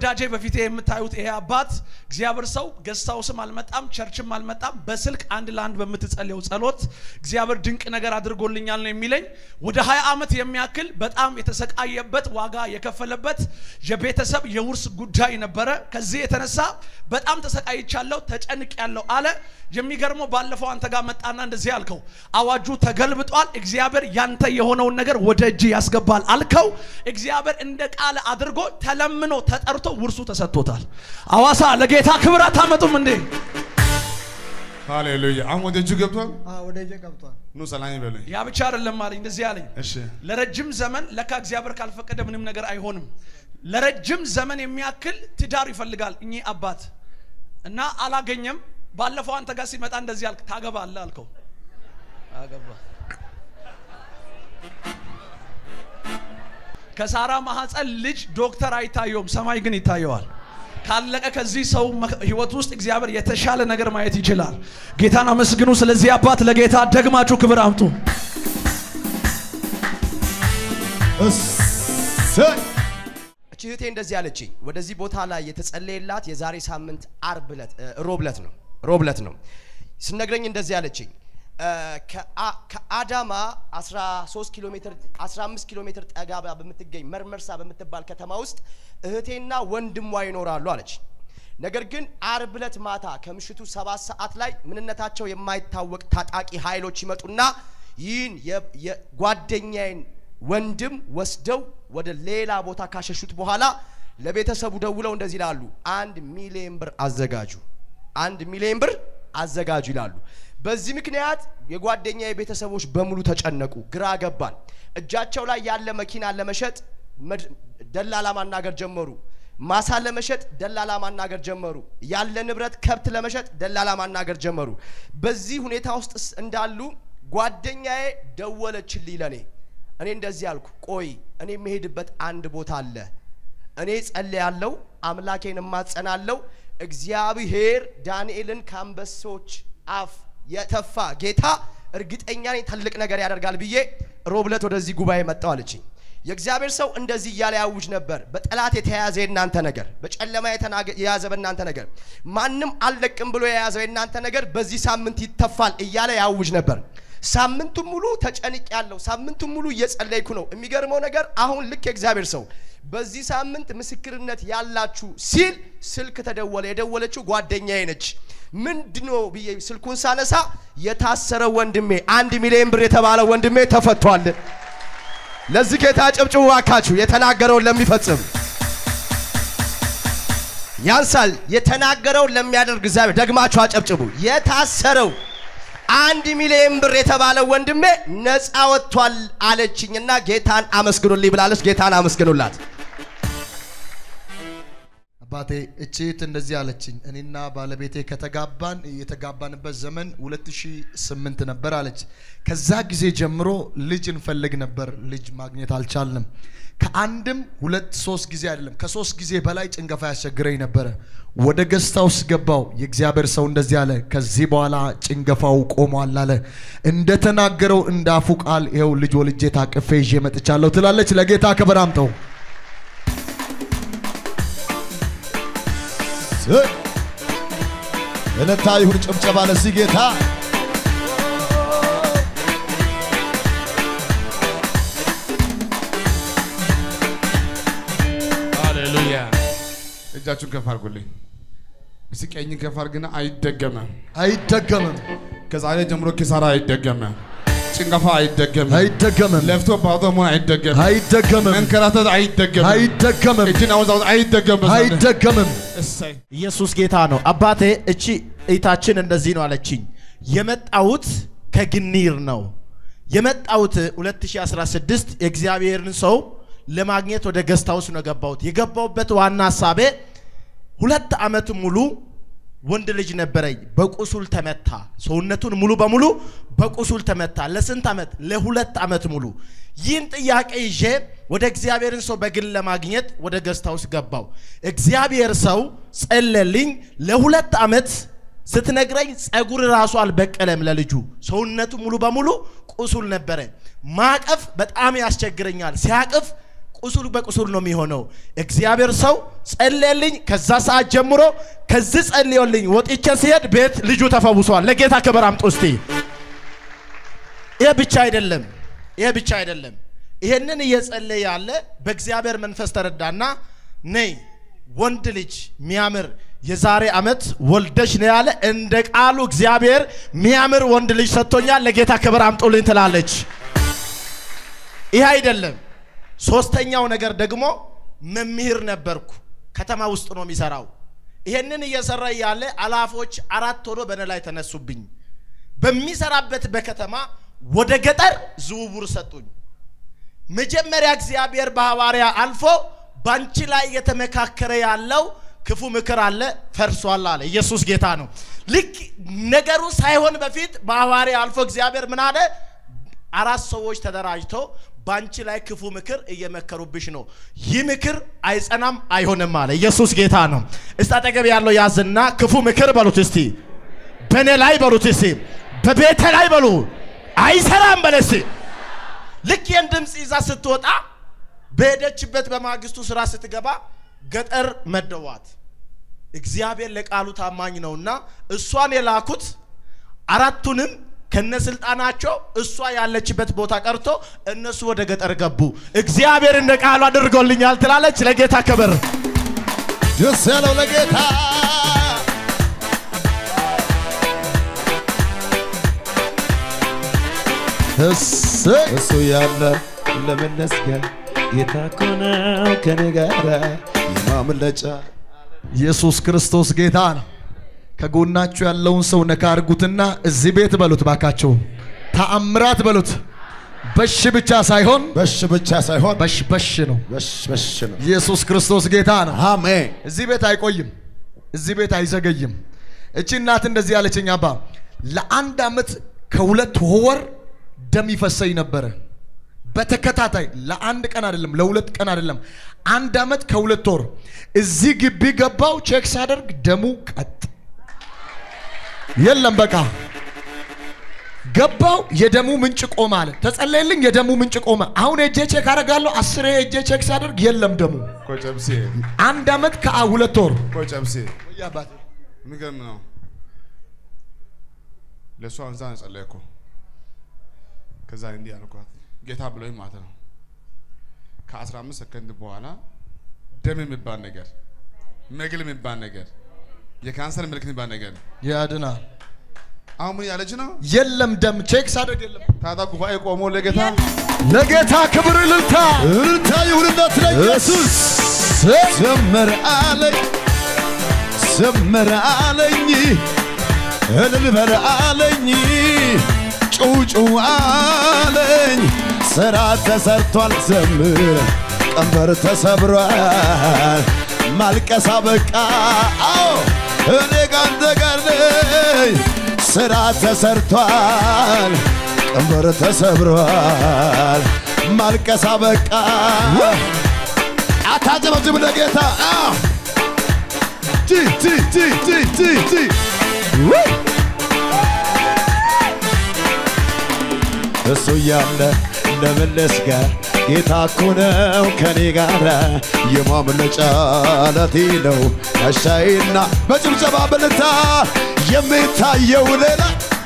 ወዳጄ በፊቴ የምታዩት ይሄ አባት እግዚአብሔር ሰው ገስታውስም አልመጣም ቸርችም አልመጣም በስልክ አንድ ለአንድ በምትጸልየው ጸሎት እግዚአብሔር ድንቅ ነገር አድርጎልኛል ነው የሚለኝ ወደ 20 ዓመት የሚያክል በጣም የተሰቃየበት ዋጋ የከፈለበት የቤተሰብ የውርስ ጉዳይ ነበረ ከዚህ የተነሳ በጣም ተሰቃይቻለሁ ተጨንቅ ያለው አለ የሚገርመው ባለፈው አንተ ጋር መጣና እንደዚህ አልከው አዋጁ ተገልብጧል እግዚአብሔር ያንተ የሆነውን ነገር ወደ እጅ ያስገባል አልከው እግዚአብሔር እንደ ቃል አድርጎ ተለምኖ ተጠርቶ ውርሱ ተሰጥቶታል አዋሳ ለጌታ ክብር አታመጡም እንዴ ሃሌሉያ። አሁን ወደ እጁ ገብቷል። ወደ እጄ ገብቷል። ኑ ሰላም ይበሉኝ። ያ ብቻ አይደለም አለኝ እንደዚህ አለኝ እሺ ለረጅም ዘመን ለካ እግዚአብሔር ካልፈቀደ ምንም ነገር አይሆንም ለረጅም ዘመን የሚያክል ትዳር ይፈልጋል እኚህ አባት እና አላገኘም ባለፈው አንተ ጋር ሲመጣ እንደዚህ አልክ ታገባለህ አልከው አገባ ከሳራ ማህፀን ልጅ ዶክተር አይታየውም ሰማይ ግን ይታየዋል ካለቀ ከዚህ ሰው መ- ህይወት ውስጥ እግዚአብሔር የተሻለ ነገር ማየት ይችላል ጌታን አመስግኑ ስለዚህ አባት ለጌታ ደግማችሁ ክብር አምጡ እሰይ! እቺ እህቴ እንደዚህ አለችኝ። ወደዚህ ቦታ ላይ የተጸለየላት የዛሬ ሳምንት አርብ ዕለት እ፣ ሮብ ዕለት ነው ሮብ ዕለት ነው ስነግረኝ እንደዚህ አለችኝ። እ፣ ከአ- ከአዳማ 13 ኪሎ ሜትር 15 ኪሎ ሜትር ጠጋ ብላ በምትገኝ መርመርሳ በምትባል ከተማ ውስጥ እህቴና ወንድሟ ይኖራሉ አለች። ነገር ግን አርብ ዕለት ማታ ከምሽቱ ሰባት ሰዓት ላይ ምንነታቸው የማይታወቅ ታጣቂ ኃይሎች ይመጡና ይህን የ- የጓደኛዬን ወንድም ወስደው ወደ ሌላ ቦታ ካሸሹት በኋላ ለቤተሰቡ ደውለው እንደዚህ ይላሉ፣ አንድ ሚሊዮን ብር አዘጋጁ፣ አንድ ሚሊዮን ብር አዘጋጁ ይላሉ። በዚህ ምክንያት የጓደኛ ቤተሰቦች በሙሉ ተጨነቁ፣ ግራ ገባን። እጃቸው ላይ ያለ መኪና ለመሸጥ መድ- ደላላ ማናገር ጀመሩ። ማሳ ለመሸጥ ደላላ ማናገር ጀመሩ። ያለ ንብረት ከብት ለመሸጥ ደላላ ማናገር ጀመሩ። በዚህ ሁኔታ ውስጥ ስ- እንዳሉ ጓደኛዬ ደወለችልኝ ለኔ። እኔ እንደዚህ አልኩ፣ ቆይ እኔ የምሄድበት አንድ ቦታ አለ። እኔ ጸልያለሁ፣ አምላኬን እማጸናለሁ። እግዚአብሔር ዳንኤልን ከአንበሶች አፍ የተፋ ጌታ እርግጠኛ ነኝ ትልቅ ነገር ያደርጋል ብዬ ሮብ ዕለት ወደዚህ ጉባኤ መጣሁ አለችኝ። የእግዚአብሔር ሰው እንደዚህ እያለ ያውጅ ነበር። በጠላት የተያዘ የእናንተ ነገር፣ በጨለማ የተናገ- የያዘ በእናንተ ነገር፣ ማንም አልለቅም ብሎ የያዘው የእናንተ ነገር በዚህ ሳምንት ይተፋል እያለ ያውጅ ነበር። ሳምንቱን ሙሉ ተጨንቅ ያለው ሳምንቱን ሙሉ እየጸለይኩ ነው። የሚገርመው ነገር አሁን ልክ የእግዚአብሔር ሰው በዚህ ሳምንት ምስክርነት ያላችሁ ሲል ስልክ ተደወለ። የደወለችው ጓደኛዬ ነች። ምንድነው ብዬ ስልኩን ሳነሳ የታሰረ ወንድሜ አንድ ሚሊዮን ብር የተባለ ወንድሜ ተፈቷል። ለዚህ ጌታ ጨብጭቡ ባካችሁ፣ የተናገረውን ለሚፈጽም ያንሳል። የተናገረውን ለሚያደርግ እግዚአብሔር ደግማችሁ አጨብጭቡ። የታሰረው አንድ ሚሊዮን ብር የተባለው ወንድሜ ነፃ ወጥቷል አለችኝና ጌታን አመስግኑልኝ ብላለች። ጌታን አመስግኑላት። አባቴ እቺ እህት እንደዚህ አለችኝ። እኔና ባለቤቴ ከተጋባን የተጋባንበት ዘመን 2008 ነበር አለች። ከዛ ጊዜ ጀምሮ ልጅ እንፈልግ ነበር፣ ልጅ ማግኘት አልቻልንም። ከአንድም ሁለት ሶስት ጊዜ አይደለም ከሶስት ጊዜ በላይ ጭንገፋ ያስቸግረኝ ነበረ። ወደ ገስታ ውስጥ ገባው። የእግዚአብሔር ሰው እንደዚህ አለ፣ ከዚህ በኋላ ጭንገፋው ቆሟል አለ። እንደተናገረው እንዳፉ ቃል ይኸው ልጅ ወልጄ ታቅፌ ይዤ መጥቻለሁ ትላለች። ለጌታ ክብር አምጠው። እሰይ! እልልታ ይሁን ጭብጨባ ለዚህ ጌታ። ሃሌሉያ። እጃችሁን ከፍ አድርጉልኝ። እስኪ ቀኝን ከፍ አድርግና አይደገምም። አይደገምም፣ ከዛሬ ጀምሮ ኪሳራ አይደገምም። ጭንቀፋ አይደገምም። አይደገምም፣ ለፍቶ ባዶ መሆን አይደገምም። አይደገምም፣ መንከራተት አይደገምም። አይደገምም፣ እጅን አወዛወዝ አይደገምም። አይደገምም። እሰይ ኢየሱስ ጌታ ነው። አባቴ እቺ እይታችን እንደዚህ ነው አለችኝ። የመጣሁት ከግኒር ነው። የመጣሁት 2016 የእግዚአብሔርን ሰው ለማግኘት ወደ ገስት ሃውስ ነው የገባሁት። የገባሁበት ዋና ሀሳቤ ሁለት ዓመት ሙሉ ወንድ ልጅ ነበረኝ። በቁሱል ተመታ። ሰውነቱን ሙሉ በሙሉ በቁሱል ተመታ። ለስንት ዓመት? ለሁለት ዓመት ሙሉ። ይህን ጥያቄ ይዤ ወደ እግዚአብሔርን ሰው በግል ለማግኘት ወደ ገስት ሃውስ ገባው። እግዚአብሔር ሰው ጸለልኝ። ለሁለት ዓመት ስትነግረኝ ጸጉር ራሱ አልበቀለም ለልጁ። ሰውነቱ ሙሉ በሙሉ ቁሱል ነበረ። ማቀፍ በጣም ያስቸግረኛል። ሲያቅፍ ቁስል በቁስል ነው የሚሆነው። እግዚአብሔር ሰው ጸለየልኝ። ከዛ ሰዓት ጀምሮ ከዚህ ጸልዮልኝ ወጥቼ ሲሄድ ቤት ልጁ ተፈውሷል። ለጌታ ክብር አምጡ እስቲ። ይሄ ብቻ አይደለም፣ ይሄ ብቻ አይደለም። ይሄንን እየጸለየ ያለ በእግዚአብሔር መንፈስ ተረዳና ነይ ወንድ ልጅ ሚያምር የዛሬ ዓመት ወልደሽ ነው ያለ። እንደ ቃሉ እግዚአብሔር ሚያምር ወንድ ልጅ ሰጥቶኛል። ለጌታ ክብር አምጡልኝ ትላለች። ይህ አይደለም። ሶስተኛው ነገር ደግሞ መምህር ነበርኩ። ከተማ ውስጥ ነው የሚሰራው። ይሄንን እየሰራ እያለ አላፎች አራት ሆኖ በእኔ ላይ ተነሱብኝ። በሚሰራበት በከተማ ወደ ገጠር ዝውውር ሰጡኝ። መጀመሪያ እግዚአብሔር በሐዋርያ አልፎ ባንቺ ላይ እየተመካከረ ያለው ክፉ ምክር አለ ፈርሷል አለ። ኢየሱስ ጌታ ነው። ልክ ነገሩ ሳይሆን በፊት በሐዋርያ አልፎ እግዚአብሔር ምን አለ? አራት ሰዎች ተደራጅቶ ባንቺ ላይ ክፉ ምክር እየመከሩብሽ ነው። ይህ ምክር አይጸናም አይሆንም አለ። ኢየሱስ ጌታ ነው። እስቲ አጠገብ ያለው ያዝና ክፉ ምክር በሉት እስቲ፣ በእኔ ላይ በሉት እስቲ፣ በቤተ ላይ በሉ አይሰራም በለ እስቲ። ልክ ይህን ድምፅ ይዛ ስትወጣ በሄደችበት በማግስቱ ስራ ስትገባ ገጠር መደዋት። እግዚአብሔር ለቃሉ ታማኝ ነውና እሷን የላኩት አራቱንም ከነስልጣናቸው እሷ ያለችበት ቦታ ቀርቶ እነሱ ወደ ገጠር ገቡ። እግዚአብሔር እንደ ቃሉ አድርጎልኛል ትላለች። ለጌታ ክብር። ደስ ያለው ለጌታ እሰይ እሱ ያለ ለመመስገን ጌታ እኮ ነው ከኔ ጋር የማምለጫ ኢየሱስ ክርስቶስ ጌታ ነው። ከጎናችሁ ያለውን ሰው ነካ አድርጉትና እዚህ ቤት በሉት ባካቸው፣ ተአምራት በሉት። በሽ ብቻ ሳይሆን በሽ ብቻ ሳይሆን በሽ በሽ ነው። በሽ በሽ ነው። ኢየሱስ ክርስቶስ ጌታ ነው። አሜን። እዚህ ቤት አይቆይም፣ እዚህ ቤት አይዘገይም። እቺ እናት እንደዚህ ያለችኝ አባ ለአንድ አመት ከሁለት ወር ደም ይፈሰኝ ነበረ በተከታታይ ለአንድ ቀን አይደለም፣ ለሁለት ቀን አይደለም፣ አንድ አመት ከሁለት ወር እዚህ ግቢ ገባው ቼክ ሳደርግ ደሙ ቀጥ የለም። በቃ ገባው የደሙ ምንጭ ቆመ አለ። ተጸለየልኝ፣ የደሙ ምንጭ ቆመ። አሁን ሄጄ ቼክ አደርጋለሁ። አስሬ ሄጄ ቼክ ሳደርግ የለም ደሙ። ቆጨብሴ አንድ አመት ከሁለት ወር ቆጨብሴ የሚገርም ነው። ለእሷ አንዛ ነው ጸለይኩ። ከዛ እንዲህ አልኳት ጌታ ብሎኝ ማለት ነው። ከአስራ አምስት ሰከንድ በኋላ ደም የሚባል ነገር መግል የሚባል ነገር የካንሰር ምልክት የሚባል ነገር ያድናል። አሁን ምን ያለች ነው? የለም ደም ቼክ ሳደርግ የለም። ታዲያ ጉባኤ ቆሞ ለጌታ ለጌታ ክብር እልልታ እልልታ ይሁንለት ለኢየሱስ። ዘምር አለኝ ዘምር አለኝ እልል በል አለኝ ጩው ጩው አለኝ ስራ ተሰርቷል ዘምር ቀንበር ተሰብሯል ማልቀሳ በቃ አዎ እኔ ካንተ ጋር ነኝ ስራ ተሰርቷል ቀንበር ተሰብሯል ማልቀሳ በቃ አታጨበጭብ ለጌታ አዎ ቲ ቲ ቲ ቲ ቲ ቲ ውይ! እሱ እያለ ለመለስ ጋር ጌታ እኮ ነው ከኔ ጋር የማምለጫ ዓለቴ ነው ጋሻዬና በጭብጨባ በልታ የሚታየው ሌላ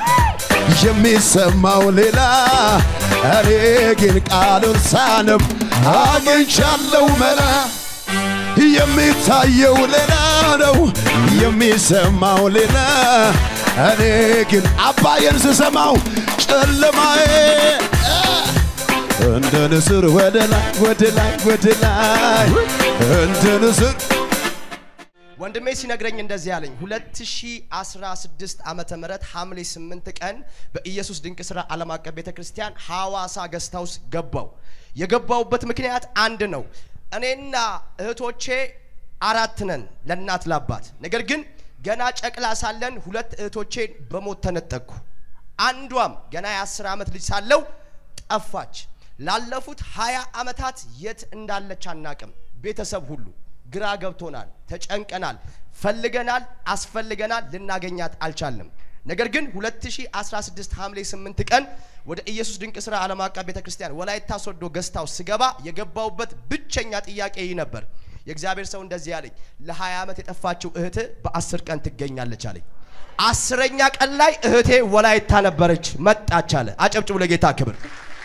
የሚሰማው ሌላ እኔ ግን ቃሉን ሳነብ አግኝቻለሁ መላ የሚታየው ሌላ ነው የሚሰማው ሌላ እኔ ግን አባዬን ስሰማው ጨለማዬ እንደ ንስር ወደ ላይ ወደ ላይ ወደ ላይ እንደ ንስር ወንድሜ ሲነግረኝ እንደዚህ ያለኝ 2016 ዓመተ ምህረት ሐምሌ 8 ቀን በኢየሱስ ድንቅ ስራ ዓለም አቀፍ ቤተ ክርስቲያን ሐዋሳ ገስት ሃውስ ገባው። የገባውበት ምክንያት አንድ ነው። እኔና እህቶቼ አራት ነን ለእናት ላባት። ነገር ግን ገና ጨቅላ ሳለን ሁለት እህቶቼን በሞት ተነጠቅኩ። አንዷም ገና የአስር ዓመት ልጅ ሳለው ጠፋች። ላለፉት ሀያ ዓመታት የት እንዳለች አናቅም። ቤተሰብ ሁሉ ግራ ገብቶናል፣ ተጨንቀናል፣ ፈልገናል፣ አስፈልገናል፣ ልናገኛት አልቻልንም። ነገር ግን 2016 ሐምሌ 8 ቀን ወደ ኢየሱስ ድንቅ ስራ ዓለም አቀፍ ቤተክርስቲያን ወላይታ ሶዶ ገስታው ስገባ የገባውበት ብቸኛ ጥያቄ ይህ ነበር። የእግዚአብሔር ሰው እንደዚህ አለኝ፣ ለ20 ዓመት የጠፋችው እህት በአስር ቀን ትገኛለች አለኝ። አስረኛ ቀን ላይ እህቴ ወላይታ ነበረች፣ መጣች አለ። አጨብጭቡ ለጌታ ክብር።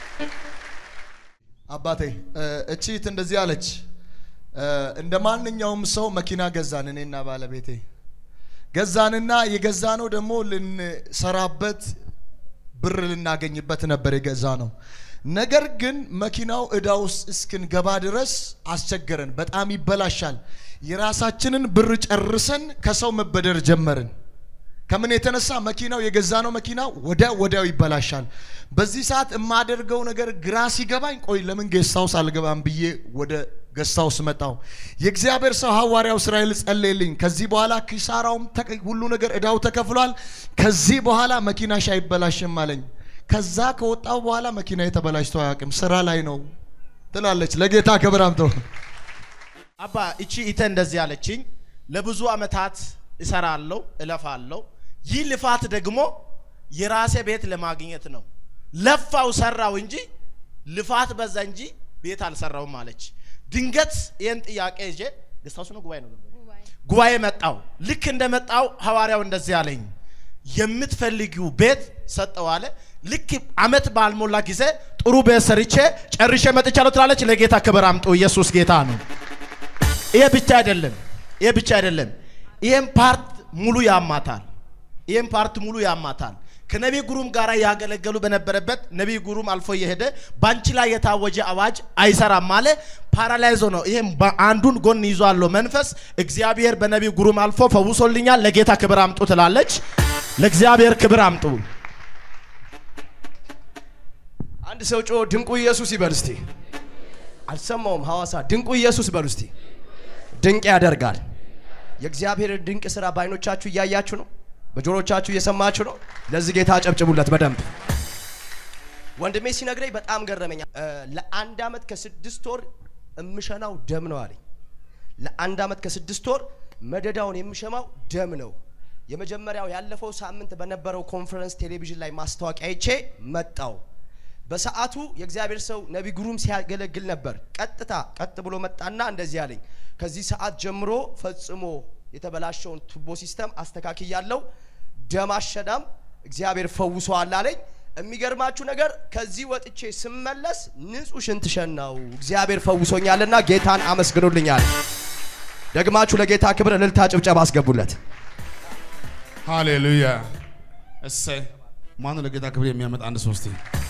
አባቴ እ፣ እቺ እህት እንደዚህ አለች። እ፣ እንደ ማንኛውም ሰው መኪና ገዛን እኔና ባለቤቴ ገዛንና የገዛ ነው ደግሞ ልንሰራበት ብር ልናገኝበት ነበር የገዛ ነው። ነገር ግን መኪናው እዳ ውስጥ እስክንገባ ድረስ አስቸገረን። በጣም ይበላሻል። የራሳችንን ብር ጨርሰን ከሰው መበደር ጀመርን። ከምን የተነሳ መኪናው የገዛ ነው መኪና ወደ ወዲያው ይበላሻል። በዚህ ሰዓት የማደርገው ነገር ግራ ሲገባኝ ቆይ ለምን ጌስት ሃውስ አልገባም ብዬ ወደ ጌስት ሃውስ መጣሁ። የእግዚአብሔር ሰው ሐዋርያው እስራኤል ጸለየልኝ። ከዚህ በኋላ ኪሳራውም ተቀ- ሁሉ ነገር እዳው ተከፍሏል። ከዚህ በኋላ መኪናሽ አይበላሽም አለኝ። ከዛ ከወጣው በኋላ መኪና የተበላሽቶ አያውቅም። ስራ ላይ ነው ትላለች። ለጌታ ክብር አምጠው። አባ እቺ ኢተ እንደዚህ አለችኝ። ለብዙ አመታት እሰራለሁ፣ እለፋለሁ። ይህ ልፋት ደግሞ የራሴ ቤት ለማግኘት ነው። ለፋው ሰራው እንጂ ልፋት በዛ እንጂ ቤት አልሰራውም አለች። ድንገት ይህን ጥያቄ ይዤ ገስታውስ ነው ጉባኤ ነው ጉባኤ መጣው። ልክ እንደመጣው ሐዋርያው እንደዚህ አለኝ፣ የምትፈልጊው ቤት ሰጠው አለ። ልክ አመት ባልሞላ ጊዜ ጥሩ ቤት ሰርቼ ጨርሼ መጥቻለሁ ትላለች። ለጌታ ክብር አምጡ። ኢየሱስ ጌታ ነው። ይሄ ብቻ አይደለም፣ ይሄ ብቻ አይደለም። ይሄን ፓርት ሙሉ ያማታል። ይሄን ፓርት ሙሉ ያማታል። ከነቢይ ጉሩም ጋር ያገለገሉ በነበረበት ነቢይ ጉሩም አልፎ እየሄደ ባንቺ ላይ የታወጀ አዋጅ አይሰራም አለ። ፓራላይዞ ነው። ይሄም አንዱን ጎን ይዟለሁ መንፈስ እግዚአብሔር በነቢይ ጉሩም አልፎ ፈውሶልኛል። ለጌታ ክብር አምጡ ትላለች። ለእግዚአብሔር ክብር አምጡ። አንድ ሰው ጮ ድንቁ ኢየሱስ ይበል እስቲ። አልሰማውም። ሐዋሳ ድንቁ ኢየሱስ በሉ እስቲ። ድንቅ ያደርጋል። የእግዚአብሔር ድንቅ ስራ በአይኖቻችሁ እያያችሁ ነው፣ በጆሮቻችሁ እየሰማችሁ ነው። ለዚህ ጌታ አጨብጭቡለት በደንብ። ወንድሜ ሲነግረኝ በጣም ገረመኛ። እ፣ ለአንድ አመት ከስድስት ወር እምሸናው ደም ነው አለኝ። ለአንድ አመት ከስድስት ወር መደዳውን የምሸማው ደም ነው። የመጀመሪያው ያለፈው ሳምንት በነበረው ኮንፈረንስ ቴሌቪዥን ላይ ማስታወቂያ አይቼ መጣው። በሰዓቱ የእግዚአብሔር ሰው ነቢ ጉሩም ሲያገለግል ነበር። ቀጥታ ቀጥ ብሎ መጣና እንደዚህ አለኝ፣ ከዚህ ሰዓት ጀምሮ ፈጽሞ የተበላሸውን ቱቦ ሲስተም አስተካክያለሁ፣ ደም አሸዳም እግዚአብሔር ፈውሰዋል አለኝ። የሚገርማችሁ ነገር ከዚህ ወጥቼ ስመለስ ንጹህ ሽንት ሸናው እግዚአብሔር ፈውሶኛልና ጌታን አመስግኑልኛል። ደግማችሁ ለጌታ ክብር እልልታ ጭብጨባ አስገቡለት። ሃሌሉያ። እሰይ። ማነው ለጌታ ክብር የሚያመጣ አንድ ሶስቴ